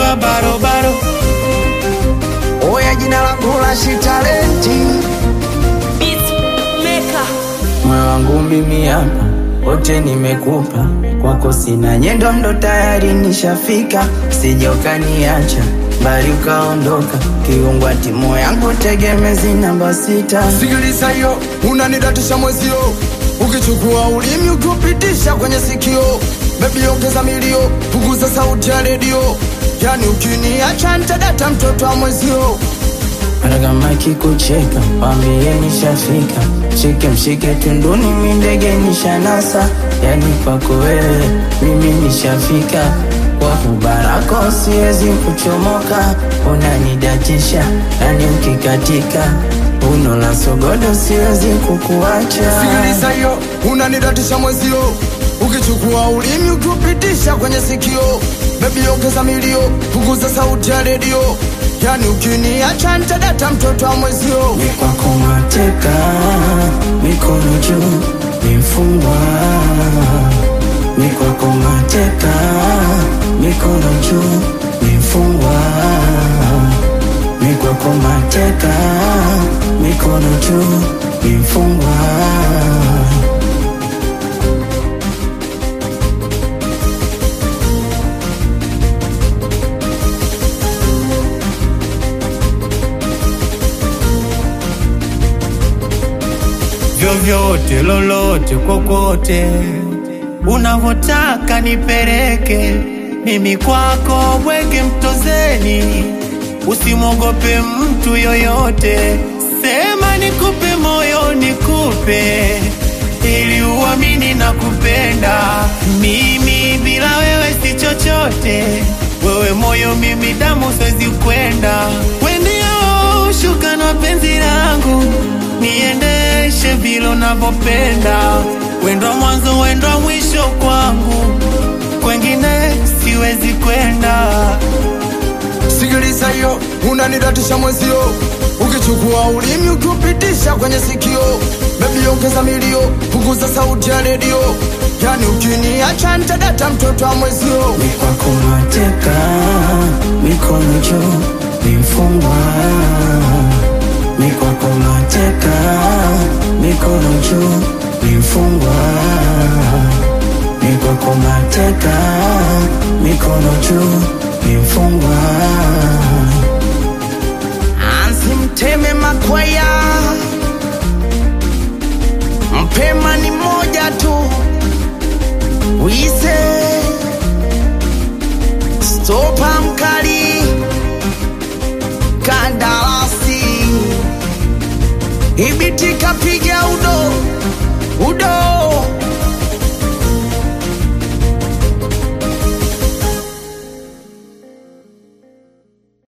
wa barobaro Oya, jina langu Rashid Talenti, moyo wangu mimi hapa wote nimekupa, kwako sina nyendo, ndo tayari nishafika, sija ukaniacha bali ukaondoka, kiungwa timu yangu tegemezi namba sita. Sikiliza hiyo, unanidatisha mwezio, ukichukua ulimi ukiupitisha kwenye sikio, bebi ongeza milio, punguza sauti ya redio, yani ukiniacha nitadata mtoto wa mwezio. Hata kama kikucheka wambie nishafika, shike mshike tunduni, mi ndege nishanasa, yani kwako wewe mimi nishafika, kwa kubarako siwezi kuchomoka, unanidatisha yani ukikatika uno la sogodo siwezi kukuacha. Sikiliza hiyo, unanidatisha mwezio, ukichukua ulimi ukiupitisha kwenye sikio, bebi ongeza milio, punguza sauti ya redio, yani ukiniacha nitadata mtoto wa mwezio. Ni kwako mateka, mikono juu, ni mfungwa. Ni kwako mateka, mikono juu, ni mfungwa. Ni kwako mateka, mikono juu, ni mfungwa. vyovyote lolote kokote unavotaka nipeleke mimi kwako bwege mtozeni usimwogope mtu yoyote sema nikupe moyo nikupe ili uamini na kupenda mimi bila wewe si chochote wewe moyo mimi damu siwezi kwenda wendio shuka na penzi langu niendeshe vile unavyopenda wendo mwanzo wendo mwisho kwangu kwengine siwezi kwenda Sikiliza hiyo, unanidatisha mwezio, ukichukua ulimi ukiupitisha kwenye sikio, bebi ongeza milio, punguza sauti ya redio, yani ukiniacha nitadata mtoto wa mwezio. Ni kwako mateka, mikono juu, ni mfungwa. Ni kwako mateka, mikono juu, ni mfungwa. Ni kwako mateka, mikono juu, ni mfungwa. Ansi mteme makwaya, mpema ni moja tu, wise stopa mkali, kandarasi ibiti kapiga udo